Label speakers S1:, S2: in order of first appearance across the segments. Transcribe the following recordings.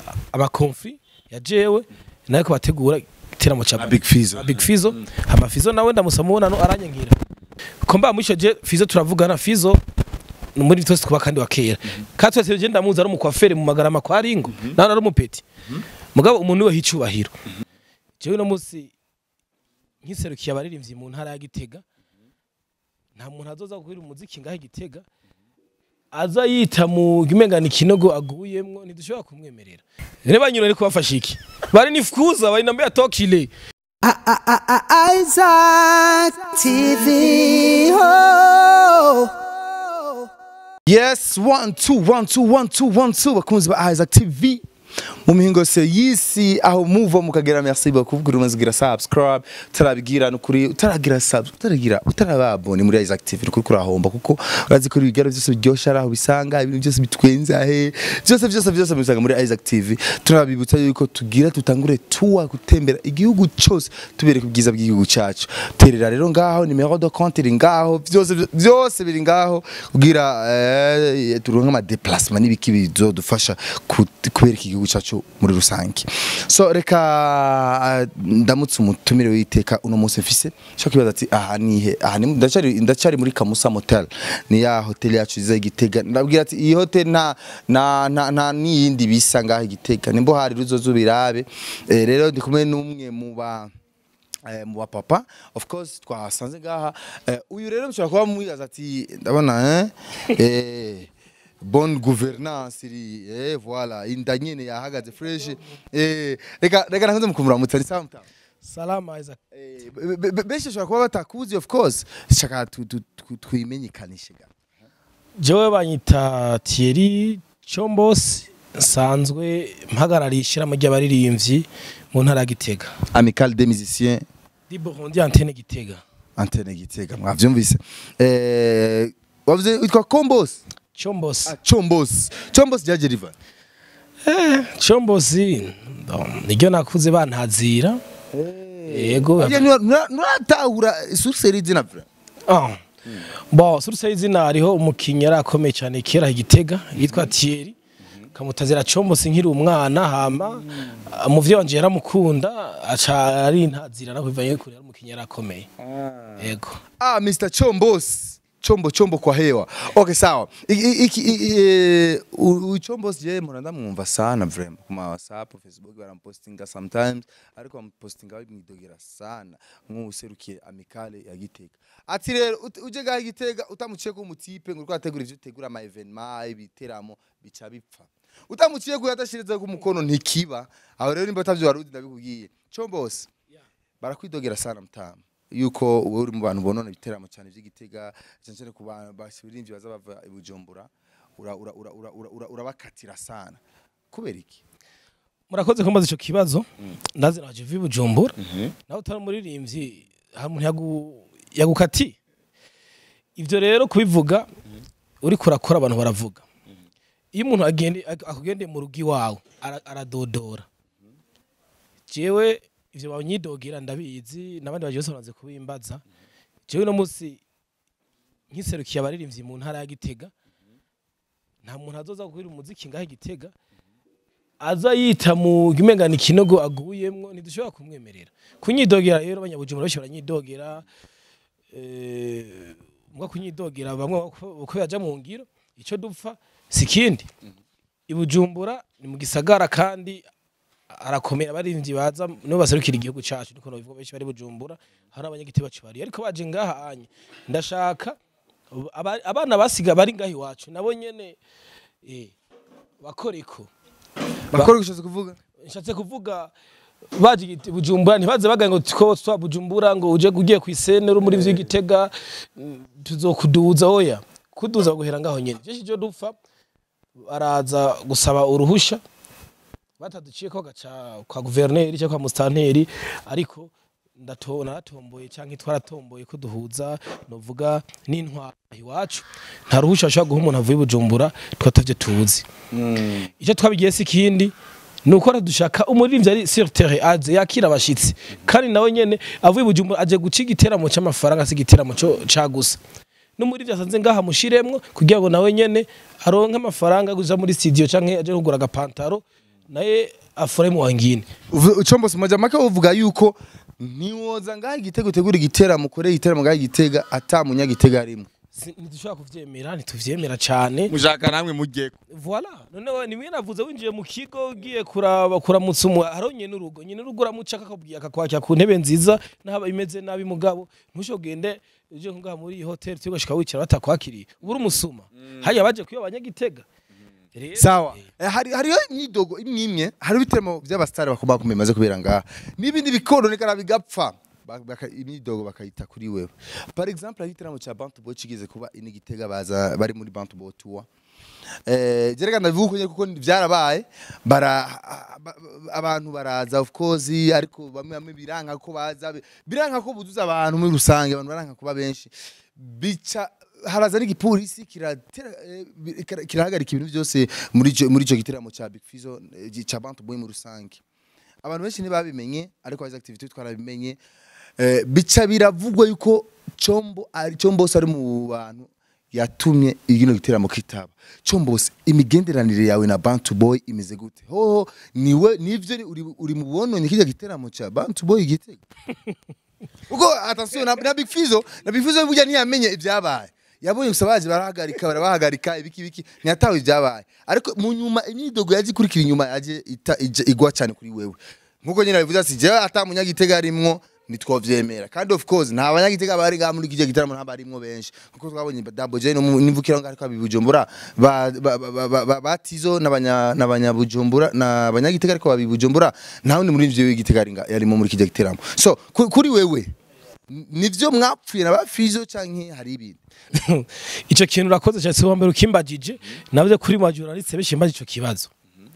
S1: abakonfi ya jewe nayo kubategura igiteramo ca
S2: Big Fizzo.
S1: Big Fizzo hama Fizzo nawe ndamusaba mubonano aranyankira ko mba mwisho je Fizzo turavugana Fizzo ni muri twese kuba kandi wa kera kandi twese je ndamuzi ari umukwafere mu magarama kwa ringo nawe ari umupeti mugabo umuntu we hicubahiro jewe no musi nkiserukiye abaririmbyi mu ntara ya Gitega nta muntu azoza guhira umuziki ngaho Gitega aza yita mu gimengana ikinogo aguyemwo ntidushobora kumwemerera rero banyura ari kubafasha iki bari nifuza bari nambe atokile
S3: Isaac TV. Oh.
S2: yes one two one two one two one two bakunzi ba Isaac TV mu mihingo yose y'isi aho muva mukagera merci beaucoup kugira umaze kugira subscribe utarabigira nukuri utaragira sub utaragira utarababone muri Isaac TV nukuri kurahomba kuko urazi ko ibigaro byose biryosha araho bisanga ibintu byose bitwenza he byose byose byose bisanga muri Isaac TV turabibutsa yuko tugira tutangure tuwa gutembera igihugu cyose tubereka ubwiza bw'igihugu cyacu terera rero ngaho nimero de compte iri ngaho byose byose biri ngaho kugira eh, turonke ama déplacement n'ibiki bizodufasha ku- kubereka igihugu cyacu muri rusange so reka ah, ndamutse umutumire w'iteka uno munsi mfise cyo kwibaza ati aha nihe aha ni ndacari ndacari muri Kamusa Motel ni ya hotel yacu iza igitega ndabwira ati iyi hotel nta nta nta, nta niyindi bisa ngaho igitega nimbo hari ruzozo birabe eh, rero ndi kumwe n'umwe mu ba eh, mu bapapa of course twasanze ngaha eh, uyu rero mushobora kuba mwibaza ati ndabona eh, eh bonne gouvernance iri eh voilà inda nyene yahagaze fresh eh reka reka nakunze mukumura mutari sawa mutamu
S1: salama Isaac
S2: Eh, be- be- be- benshi bashobora kuba batakuzi of course shaka tu- tu- tu- twimenyekanishe ga
S1: jewe banyita Thierry Chombos nsanzwe mpagarariye ishyirahamwe ry'abaririmbyi mu ntara ya Gitega
S2: amical des musiciens
S1: di Burundi antenne Gitega
S2: antenne gitega mwavyumvise eh wavuze witwa Combos
S1: Chombos
S2: ah, Chombos Chombos ryaje riva
S1: Chombos niryo nakuze bantazira yego
S2: Harya nura- nura- nuratahura source y'izina vra
S1: Ah. Bon, suruse y'izina hariho umukinnyi yari akomeye cyane kera i Gitega yitwa Thierry kamutazira Chombos nkiri umwana hama umuvyeyi wanje yaramukunda aca ari ntazira naho bivanye kure yari umukinnyi yari akomeye yego
S2: Ah, Mr. Chombos. Chombo chombo kwa hewa. Okay, sawa. Iki iki i- u- u- Chombos je muranda mwumva sana vrema kuma WhatsApp, Facebook barampostinga sometimes ariko bamupostinga bimwidogera sana nk'userukiye amicale ya Gitega. Ati rero ut- uje gaha Gitega utamuciye ko umutipe ngo kwategura ivyo tegura ama evenement ibiteramo bica bipfa. Utamuciye ko yatashiriza ku mukono ntikiba. Aho rero nimba atavyo waruzi ndabikubwiye. Chombos. barakwidogera sana mtama yuko wowe uri mu bantu bonona ibiteramo cyane by'igitega cyane cyane ku bantu basibirimbyi baza bava i Bujumbura ura- ura- ura- ura- ura- ura- urabakatira sana kubera iki
S1: murakoze kumbaza ico kibazo ndazi naje vi Bujumbura nawe utari umuririmbyi hari umuntu yagu yagukati ivyo rero kubivuga uri kurakora abantu baravuga iyo umuntu agende akugendeye mu rugo iwawe ara- aradodora jewe ivyo banyidogera ndabizi n'abandi baje bose bamaze kubimbaza jewe no musi nkiserukiye abaririmbyi mu ntara ya Gitega nta muntu azoza guhira umuziki ngaho i Gitega aza yita mu gimengana ikinogo aguyemwo ntidushobora kumwemerera kunyidogera rero abanyabujumbura benshi baranyidogera eh, mbwa kunyidogera bamwe uko- uko yaja mu ngiro ico dupfa si kindi ibujumbura ni mu gisagara kandi arakomera abarinzi baza nibo baserukira igihugu cacu niko nobivuga benshi bari bujumbura hari abanyagiteba bari ariko baje ngaha anye ndashaka aba- abana basiga bari ngaha iwacu nabo nyene eh, bakoreko
S2: bakora gishoze kuvuga
S1: nshatse kuvuga baje igiti- bujumbura ntibaze baga ngo two twa bujumbura ngo uje ugiye ku isene uri muri vy'igitega mm, tuzokuduza oya kuduza guhera ngaho nyene je cyo dupfa baraza gusaba uruhusha bataduciye ko gaca kwa guverineri cyangwa kwa mustanteri ariko ndato naratomboye cyangwa twaratomboye ko duhuza novuga n'intwara iwacu nta ruhusha ashobora guha umuntu avuye i bujumbura twatavye tuzi icyo twabigiye si ikindi ni uko dushaka umuririmbyi ari sur terre aze yakira abashitsi kandi nawe nyene avuye i bujumbura aje guca igiteramo c'amafaranga si igiteramo co ca gusa n'umuririmbyi asanze ngaha mushiremwo kugira ngo nawe nyene aronke amafaranga yo kuja muri studio canke aje kugura agapantaro naye afuremu wangine
S2: Uvu- chombo simoja make uvuga yuko ntiwoza ngaho igitego utegura igiteramo ukore igiteramo ngaho igitega ata munyagitega arimo
S1: Si- ntidushobora kuvyemera ntituvyemera cane
S2: mushaka namwe mujyeko
S1: Voilà. Noneho nimwe navuze winjiye mu kigo ugiye kuraba kuramutsa umu haro nyene urugo nyene urugo uramuca akakubwiye akakwakira ku ntebe nziza n'aba imeze nabi mugabo ntushogende uje ngaha muri iyi hotel tugashika wicara batakwakiriye ubura umusuma haya baje kuyo abanyagitega Rero-
S2: sawa Eh, hari hariyo imyidogo imwe imwe hari ibiteramo by'abasitari bakoma kumenya bimaze kubera ngaha n'ibindi bikononekara bigapfa Ba- baka- imyidogo bakayita kuri wewe par exemple hari igiteramo cya bantu boy kigeze kuba inigitega baza bari muri bantu boy tour eh jereka ndavuga uko nyene kuko byarabaye bara ba- ba- abantu baraza of course ariko bamwe bamwe biranka ko baza biranka ko buzuza abantu muri rusange abantu baranka kuba benshi bica haraza n'igipolisi kiratera eh, bi- kira- kirahagarika ibintu byose muri ico muri ico giteramo cya Big Fizzo eh, gi- ca Bantu Boy mu rusange abantu benshi ntibabimenye ariko azi activity twarabimenye eh, bica biravugwa yuko Chombo ari Chombose ari mu bantu yatumye igino giteramo kitaba Chombose imigenderanire yawe na Bantu Boy imeze gute hoho niwe nivyo ni- uri, uri mu bononye kijya giteramo cya Bantu Boy igitego Uko attention na, na Big Fizzo na Big Fizzo burya ntiyamenye ibyabaye yabonye gusa baje barahagarika barabahagarika ibiki ibiki ntiyatawe ibyabaye ariko mu nyuma imyidogo yaje ikurikira inyuma yaje ita- ija- igwa cyane kuri wewe nkuko nyine bivuze ati jewe ata munyagitega arimwo nitwovyemera kandi of course nta banyagitega bari ngaha muri kijya gitaramo nta barimwo benshi nkuko twabonye Double J no mu- n'imvukira ngo ariko abibujumbura ba ba- ba- ba- ba- batizo n'abanya n'abanyabujumbura n'abanyagitega ariko babibujumbura nta wundi muri ivyo w'igitega ari nga- yarimo muri kijya gitaramo so ku- kuri wewe n- nivyo mwapfuye na ba Fizo canke hari ibintu
S1: ico kintu urakoze cyane si wambere ukimbagije navyo kuri majoraliste bishimbaje ico kibazo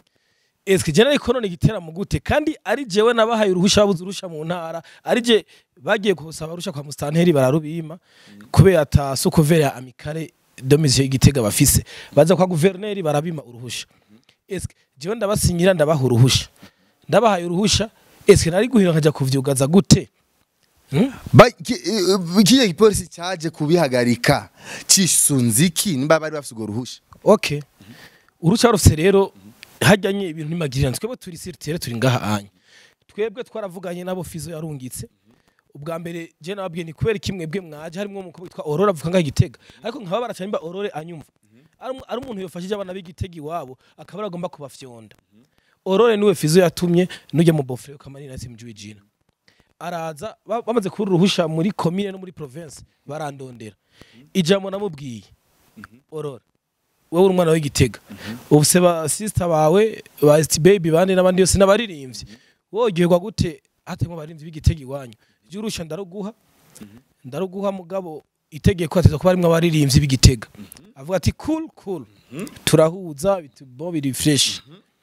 S1: Eske jena ariko none igiteramo gute kandi ari jewe nabahaye uruhusha babuze urusha mu ntara ari je bagiye kusaba urusha kwa mustanteri bararubima kubera ata sokuvere ya amikare domisiyo igitega bafise baza kwa guverineri barabima uruhusha eske jewe ndabasinyira ndabaha uruhusha ndabahaye uruhusha eske nari guhira nkaja kuvyugaza gute Hmm?
S2: Ba- ki- eh, kiriya gipolisi cyaje kubihagarika cisunze iki nimba bari bafite urwo ruhusha
S1: okay uruca rufise rero hajyanye ibintu nimagirira twebwe turi siritere turi ngaha anya twebwe twaravuganye nabo fizo yarungitse ubwa mbere je nababwiye ni kubera kimwe bwe mwaje harimo umukobwa witwa Aurora avuga ngaho igitega ariko nkaba baracanye mba Aurore anyumva ari umu- ari umuntu yofashije abana b'igitega iwabo akaba aragomba kubafyonda Aurore niwe fizo yatumye nujya mu bofre ukamanira nasi mjuwe jina araza ba- bamaze kubura uruhusha muri commune no muri province barandondera ijambo namubwiye Aurora wowe uri umwana w'igitega ubu se ba sister bawe ba St baby bandi n'abandi yose n'abaririmbyi wogerwa gute hatemwe abaririmbyi b'igitega iwanyu jya urusha ndaruguha ndaruguha mugabo itegeko ateza kuba arimwo abaririmbyi b'igitega avuga ati cool cool turahuza bitubo biri fresh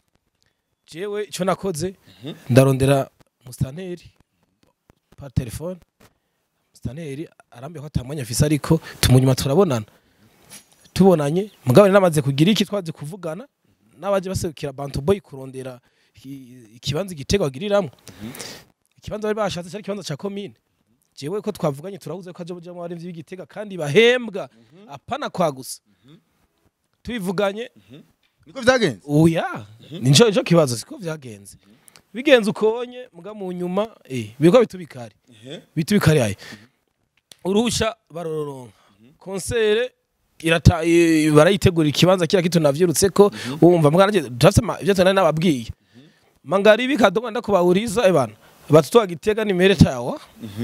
S1: jewe ico nakoze ndarondera mustanteri par telefone mustanteri arambiye ko atamwanya afise ariko tumunyuma turabonana tubonanye mugabo namaze kugira iki twaze kuvugana n'abaje baserukira bantu boy kurondera i- ikibanza igitego bagiriramwo ikibanza bari bashatse cyari ikibanza ca commune jewe ko twavuganye turahuze ko aje bujamwo abarimvyi b'igitega kandi bahembwa apana kwa gusa tubivuganye
S2: niko vyagenze
S1: oya nico nico kibazo siko vyagenze bigenze ukonye muga mu nyuma eh biko bitubikari bitubikari aye uruhusha barororonka konsere irata i- barayitegura ikibanza kira kitu navyirutse ko wumva mugana je tafse ivyo tana nababwiye mangari bikadoga ndakubahuriza ebana batutwa gitega ni mere tawa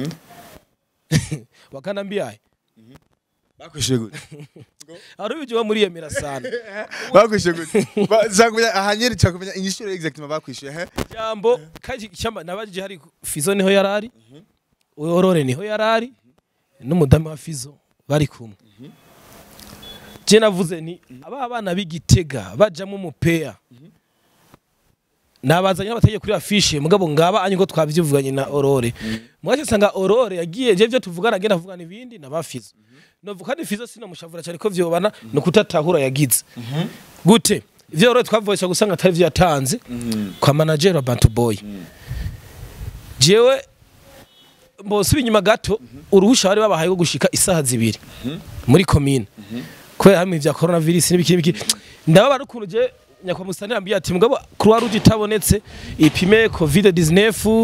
S1: wakanambia
S2: bakwishuye gute
S1: ari bijwa muri yemera sana
S2: bakwishuye gute Ba- zakumenya ahanyeri cakumenya inyishuro exactement bakwishuye he
S1: jambo kaji chamba nabajije hari fizo niho yarari uyorore niho yarari n'umudamu wa fizo bari kumwe je navuze ni aba bana b'igitega bajamo umupeya nabazanye n'abategeye kuri afishe mugabo ngaba anye ko twavyivuganye na Aurore mwaje sanga Aurore yagiye je byo tuvugana agenda avugana ibindi na bafizo novuga kandi fizo sinamushavura cyane ko vyobana no kutatahura yagize gute ivyo Aurore twavugisha gusanga atari vyo yatanze kwa manager wa Bantu Boy jewe mbose inyuma gato uruhusha bari babahaye rwo gushika isaha zibiri muri commune kubera hamwe vya coronavirus n'ibiki n'ibiki ndababara ukuntu je nyakwa musitani yambwiye ati mugabo croix rouge itabonetse ipime covid 19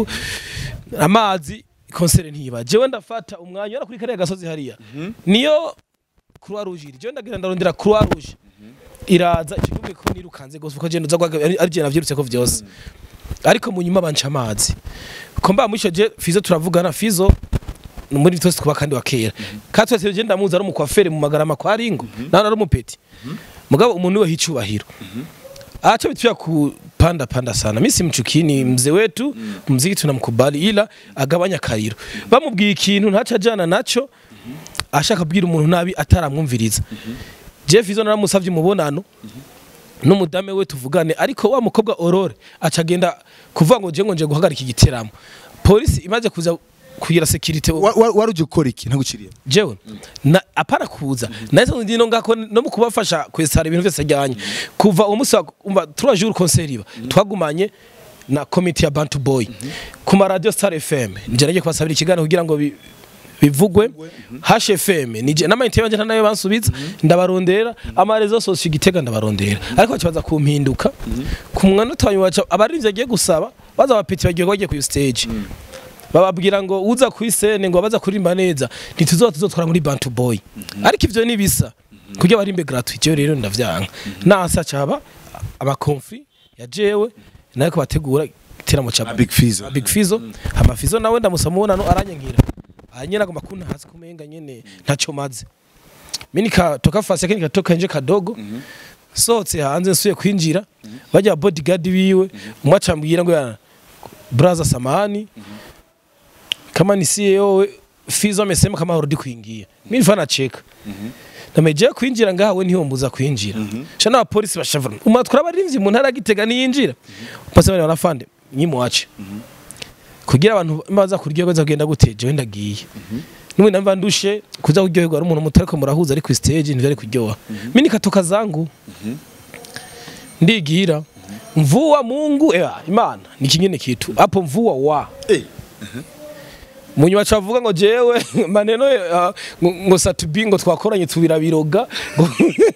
S1: amazi konsere ntiba jewe ndafata umwanya wera kuri kariya gasozi hariya niyo croix rouge iri jewe ndagira ndarondera croix rouge iraza icyo gihugu ko nirukanze gose uko genda uza gwaga ari ari je navyirutse ko vyose ariko mu nyuma banca amazi ko mba mwisho je fizo turavugana fizo ni muri twese kuba kandi wa kera kandi twese je ndamuzi ari umukwafere mu magarama kwa ringo nawe ari umupeti mugabo umuntu we hicubahiro acha vitu vya kupanda panda sana mimi simchukii ni mzee wetu mziki tunamkubali ila agabanya kariro bamubwiye ikintu ntaca ajana naco ashaka kubwira umuntu nabi ataramwumviriza Jeff izo naramusavye umubonano n'umudame we tuvugane ariko wa mukobwa Aurore aca agenda kuvuga ngo je ngo nje guhagarika igiteramo polisi imaze kuza kugira security
S2: Wa- wa- wari uje gukora iki ntaguciriye
S1: jewe na apana kuza nahise ndino ngako no mu kubafasha kwesara ibintu byose ajyanye kuva uwo munsi wa- umva trois jours concert iba twagumanye na committee ya Bantu Boy ku ma radio Star FM nje nagiye kubasabira ikiganiro kugira ngo bi- bivugwe hash FM nije n'amayinite yanje ntanayo bansubiza ndabarondera amarezo sosio igitega ndabarondera ariko bakibaza kumpinduka ku mwanota wanyu waca abarinzi agiye gusaba baza abapeti bagiye bagiye ku stage bababwira ngo uza kuri sene ngo baza kuririmba neza ntituzoba tuzotwara muri Bantu Boy ariko ivyo nibisa kugira barimbe gratuit jewe rero ndavyanga nasa caba abakonfri ya jewe nayo kubategura iteramo ca
S2: Big Fizzo.
S1: Big Fizzo hama Fizzo nawe ndamusaba umubonano aranyankira hanyene agomba kunta hasi kumenga nyene ntaco maze mimi nikatoka fasi yake nikatoka nje kadogo sohotse hanze nsuye kwinjira bajya bodyguard biwe umwe acambwira ngo yana braza samahani kama ni CEO we Fizzo amesema kama harudi kuingia mimi nifana cheka nameje kwinjira ngawe ntiyombuza kwinjira sha na polisi bashavura umatwara abarinzi mu ntara gitega niyinjira pasa bari barafande nyimwace kugira abantu baza kurya baza kugenda guteje wenda giye nimwe namva ndushe kuza kuryoherwa ari umuntu mutariko murahuza ari ku stage ntivyo ari kuryoha mimi nikatoka zangu ndigira mvua Mungu ewa imana ni kingine kitu hapo mvua wa munyuma cavuga ngo jewe maneno uh, ngo, ngo satubi ngo twakoranye tubira biroga ngo-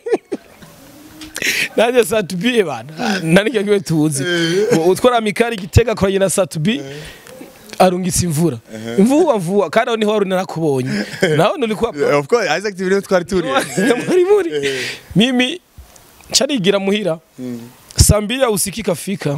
S1: nanjye satubi bana nanike kiwe tuzi Ngo utwara mikari gitega akoranye na satubi arungitse imvura imvura mvua kandi aho niho wari narakubonye naho nulikuwa
S2: of course Isaac TV niho twari turi
S1: muri muri mimi charigira muhira saa mbili ausikika fika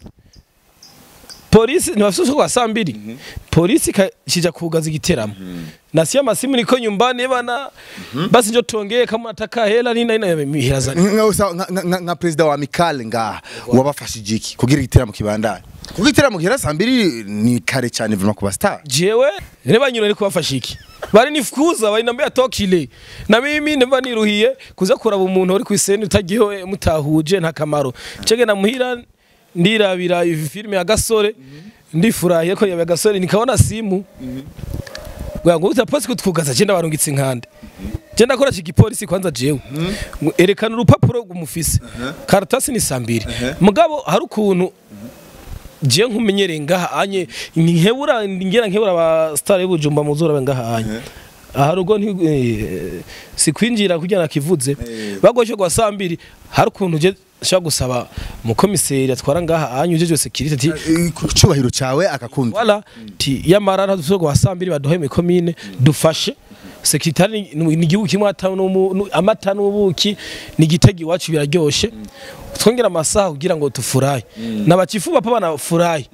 S1: polisi ntiwafise kwa saa mbili polisi ikashija kugaza igiteramo nasiya masimu niko nyumbani bana basi njo tongeye kama nataka hela nina ina mihera zani
S2: nka usa- nka- nka- nka perezida wa mikale ngaha wabafashije iki kugira igiteramo kibandanye kuko igiteramo gihera saa mbiri ni kare cyane vuma ku bastar
S1: jewe reba nyina ari kubafasha iki bari nifuza bari nambia tokile na mimi nimba niruhiye kuza kuraba umuntu uri kwiseni utagiye mutahuje nta kamaro cege na muhira ndirabira iyi filime ya gasore ndifurahiye ko yabaye gasore nikabona simu Bwa ngo uta posi kutwugaza je ndabarungitse inkande je ndakora iki gipolisi kwanza jewe Ngo erekana urupapuro rw'umufise karatasi ni sambiri mugabo hari ukuntu je nkumenyereye ngaha anye nkebura ngera nkebura aba star y'ubujumba muzura ngaha anye aha rugo nti eh, sikwinjira kugira nakivuze bagoshe kwa saa mbiri hari ukuntu je shaka gusaba umukomiseri atwara ngaha anye ujeje security ati
S2: Eh, ku cyubahiro cyawe akakunda
S1: wala ti yamara ntadufise kwa saa mbiri baduhe mu komine dufashe sekretari ni ni igihugu kimwe ata n'umu- nu- amata n'ubuki ni igitego iwacu biraryoshe twongera amasaha kugira ngo tufurahi n'abacifu bapa banafurahi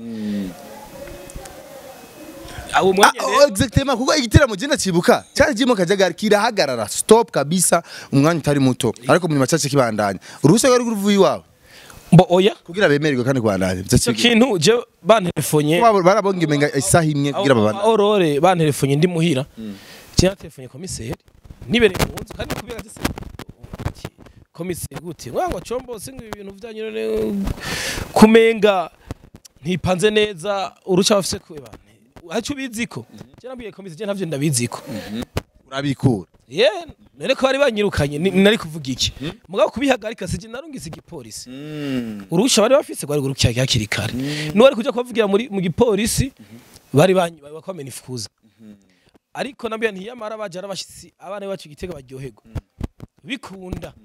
S1: abo mwanya
S2: Ah, oh,
S1: rero
S2: exactement kuko igiteramo je ndacibuka cyari kirimo kajagari kirahagarara stop kabisa umwanya utari muto ariko mu macace kibandanya uruhusa rwari ruvuye iwawe
S1: mbo oya
S2: kugira bemererwe kandi kubandanya
S1: icyo kintu je bantelefonye
S2: barabonga imenga isaha imwe kugira babandanye
S1: aurore bantelefonye ndi muhira cyangwa telefonye komiseri nibereye mu nzu kandi kubera ati komiseri gute mwango combo singa ibi bintu byanyu none kumenga ntipanze neza uruca bafise kwe bane hacu biziko je nabwiye komiseri je ntavyo ndabiziko
S2: urabikura
S1: ye none ko bari banyirukanye ni- nari kuvuga iki mugabo kubihagarika sije narungise igipolisi urusha bari bafise rwari gurukira hakiri kare n'uwari kuja kubavugira muri mu gipolisi bari banyi bakomena ifuza ariko nabyo ntiyamara baje arabashitsi abana bacu igitega baryoherwa bikunda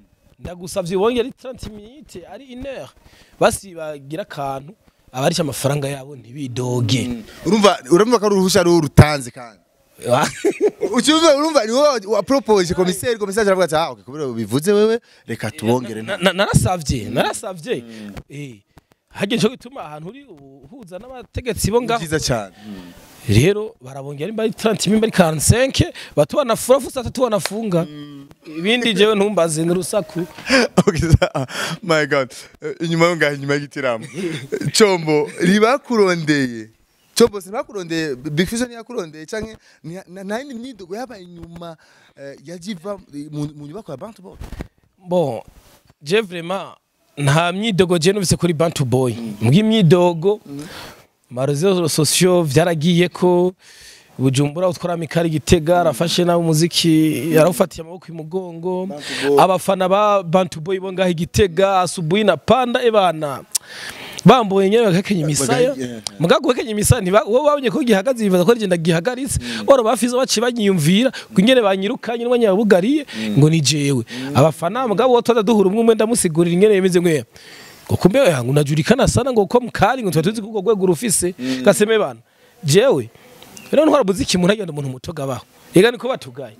S1: ndagusavye wongere ari 30 minutes ari 1 heure basi bagira akantu abarisha amafaranga yabo ntibidoge
S2: urumva urumva ko ari uruhusha ari urutanze kandi ucyumva urumva ni wowe wa propose commissaire commissaire aravuga ati ah okay kubera bivuze wewe reka tubongere
S1: Na- na- narasavye narasavye eh hage cyo gituma ahantu uri uhuza n'abategetsi bo ngaho
S2: byiza cyane
S1: rero barabongera nimba ari 30 nimba ari 45 batubana furafu sata tubanafunga ibindi jewe ntumbaze n'urusaku
S2: okay sa- my god Eh, inyuma yo ngaho inyuma y'igitaramo combo ribakurondeye combo sinakurondeye big fish ntiyakurondeye canke nta- nta nta yindi myidogo yabaye inyuma eh, yajiva mu mu nyubako ya bantu bo
S1: bon je vraiment nta myidogo je numvise kuri bantu boy mbwi imyidogo marezo sosio vyaragiye ko bujumbura utwara mikari gitega arafashe nawe umuziki yarawufatiye amaboko imugongo abafana ba bantu boy bo ngaho igitega asubuhi na panda ebana bambuye nyene bagakenya imisaya
S2: Bagahe-
S1: muga guhekenya imisaya ntiba wowe wabonye ko gihagaze bibaza ko rigenda gihagaritse oro bafize baci banyiyumvira ko ingene banyirukanye n'umwanya wabugariye ngo ni jewe abafana mugabo wo twaza duhura umwe umwe ndamusigurira ingene yemeze nkwe ngo kumbe yangu najurikana sana ngo ko mukari ngo tuba tuzi ko urwo rwego rufise gaseme bana jewe rero ntwara muziki umuntu agenda umuntu muto gabaho ega niko batugaye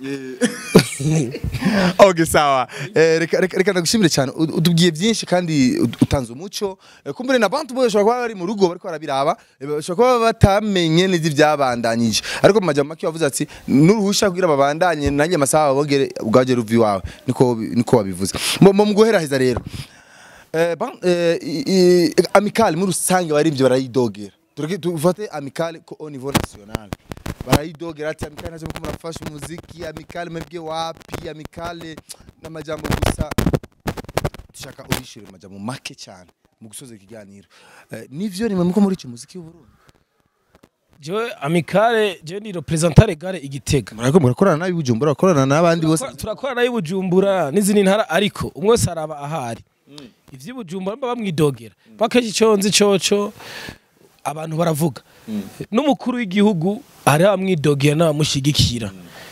S2: okay sawa Eh, reka reka reka ndagushimire cyane U- utubwiye byinshi kandi ut- utanze umuco Eh, kumbure na bantu bose bashobora kuba bari mu rugo bariko barabiraba eh, bashobora kuba batamenye neza ibyabandanyije ariko mu majambo make wavuze ati n'uruhusha kugira babandanye nanjye amasaha babogere ubwaje ruvi wawe niko niko wabivuze mu mu guheraheza rero Eh, ban- eh, i- i- amicale muri rusange barivyo barayidogera tureke tufate amicale ko au niveau national barayidogera ati amicale nazo muko murafasha umuziki amicale mwebwe wapi amicale n'amajambo gusa dushaka ubishire mu majambo make cyane mu gusoza ikiganiro Eh, nivyo nimwe muko muri iki muziki w'uburundi
S1: jewe amikare jewe ni representante gare igitega
S2: murako murakorana nabi bujumbura murakorana n'abandi bose
S1: Turakora- turakorana nayo bujumbura n'izindi ntara ariko umwe wese araba ahari ivy'ibujumbura mba bamwidogera bakenshi ico nzi coco abantu baravuga n'umukuru w'igihugu hari abamwidogera n'abamushigikira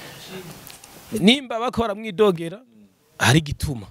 S1: nimba bako baramwidogera hari igituma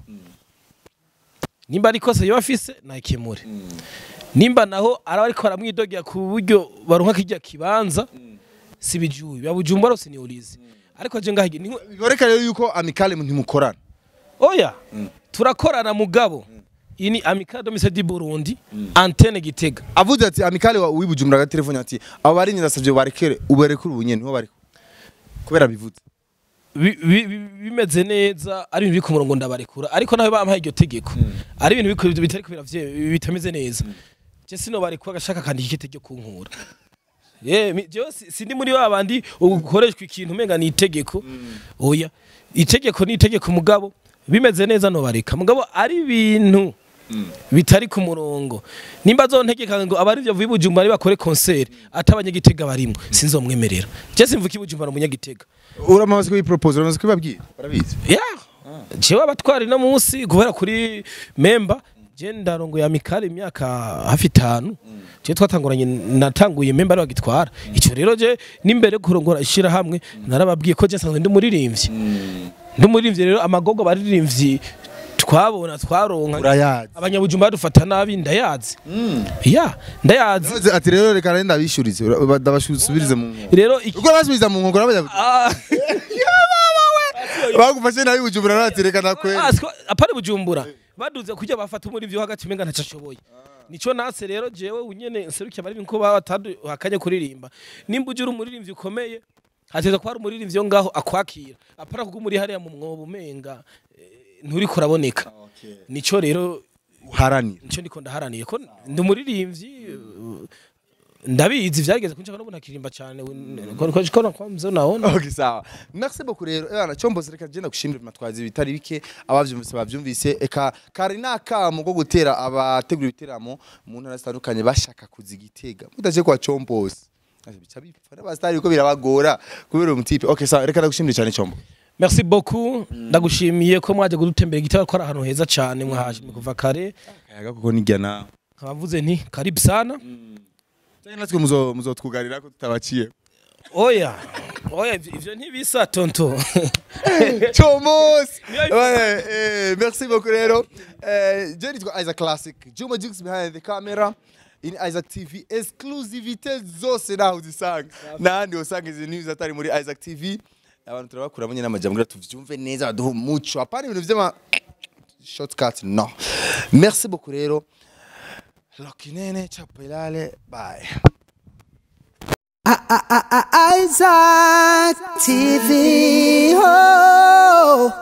S1: nimba ari ikosa yoba afise nakemure nimba naho araba ariko baramwidogera ku buryo baronka kirya kibanza si bijuye babujumbura rose niurizi ariko je ngaho ni
S2: biboneka rero yuko amicale ntimukorana
S1: oya turakorana mugabo iyi ni amicale domise di burundi antene gitega
S2: avuze ati amicale wa wibujumbura agatelefone ati abo bari nyirasavye barekere ubarekure ubu nyene niho bari kubera bivuze
S1: Bi- bi- bi- bimeze neza ari ibintu biri ku murongo ndabarekura ariko nawe bampaye iryo tegeko ari ibintu biko- bitari kubera vye- bitameze neza je sino barekura agashaka kandika ikete ryo kunkura ye mi- jewe si- sindi muri wa bandi ukoreshwa ikintu umenga ni itegeko oya itegeko ni itegeko mugabo bimeze neza no bareka mugabo ari ibintu bitari ku murongo nimba zontegeka ngo abari byo vibujumba ari bakore concert atabanyagitega barimo sinzomwemerera je simvuka ibujumba no munyagitega
S2: uramaze kubipropose uramaze kubibabwira barabizi
S1: ya jewe abatwari no munsi guhera kuri memba je ndarongoye amikari imyaka hafi itanu je twatanguranye natanguye memba ari bagitwara ico rero je n'imbere yo kurongora ishira hamwe narababwiye ko je nsanzwe ndi umuririmbyi ndi umuririmbyi rero amagogo baririmbyi twabona twaronka
S2: urayazi
S1: abanyabujumba badufata nabi ndayazi ya ndayazi
S2: Yavuze ati rero reka renda bishurize ndabasubirize mu nkoko
S1: rero iki
S2: uko basubiza mu nkoko n'abanyabujumbura
S1: Ah,
S2: bagufashe nabi bujumbura rati reka nakwere
S1: Ah, siko- apana bujumbura baduze kujya bafata muri vyo hagati umenga ntaco ashoboye nico nase rero jewe unyene nserukiye abaririmbyi ko bataduhakanye kuririmba nimba uje uri umuririmbyi ukomeye hateza kuba hari umuririmbyi yo ngaho akwakira apana kuko muri hariya mu mwobo umenga eh, nturiko uraboneka nico rero
S2: uharanira
S1: nico ndiko ndaharaniye ko ndi umuririmbyi eh, ndabizi vyageze kunshaka no bunakiririmba cyane ko ko ko nakwamze naona
S2: Okay, sawa. Merci beaucoup rero. Ebana Chombo reka genda gushimira matwazi bitari bike abavyumvise bavyumvise eka kari nakamo ko gutera abategura ibiteramo mu ntara zitandukanye bashaka kuzigitega. Mudaje kwa Chombos. Ase bica bipfa n'abastari ko birabagora kubera umutipe. Okay, sawa reka ndagushimire cyane Chombo.
S1: Merci beaucoup ndagushimiye ko mwaje gudutembera igitabo ko ari ahantu heza cyane mwahaje kuva kare
S2: Kayaga kuko nijya nawe.
S1: nkabavuze nti karibu sana
S2: Cyane natwe muzo muzotwugarira ko tutabaciye.
S1: oya oya ivyo ivyo ntibisa tonto
S2: Thomas
S1: Yeah,
S2: Ouais, eh, merci beaucoup rero Eh, je nitwa Isaac Classic Juma Jux behind the camera in Isaac TV exclusivité zose naho uzisanga n'ahandi usanga izi news atari muri Isaac TV abantu turabakuramo nyine amajambo kugira tuvyumve neza baduhe umuco apana ibintu vy'ama shortcut no merci beaucoup rero Lokinene chapelale bye
S3: Isaac TV. Oh.